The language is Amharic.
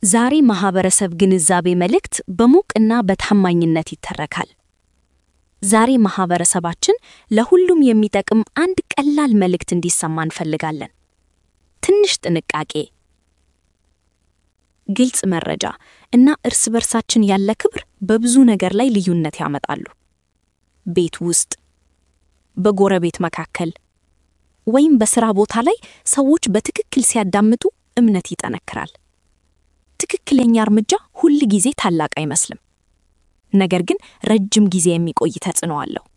ዛሬ ማህበረሰብ ግንዛቤ መልእክት በሙቅና በታማኝነት ይተረካል። ዛሬ ማህበረሰባችን ለሁሉም የሚጠቅም አንድ ቀላል መልእክት እንዲሰማ እንፈልጋለን። ትንሽ ጥንቃቄ፣ ግልጽ መረጃ እና እርስ በርሳችን ያለ ክብር በብዙ ነገር ላይ ልዩነት ያመጣሉ። ቤት ውስጥ፣ በጎረቤት መካከል ወይም በሥራ ቦታ ላይ ሰዎች በትክክል ሲያዳምጡ እምነት ይጠነክራል። ትክክለኛ እርምጃ ሁል ጊዜ ታላቅ አይመስልም፣ ነገር ግን ረጅም ጊዜ የሚቆይ ተጽዕኖ አለው።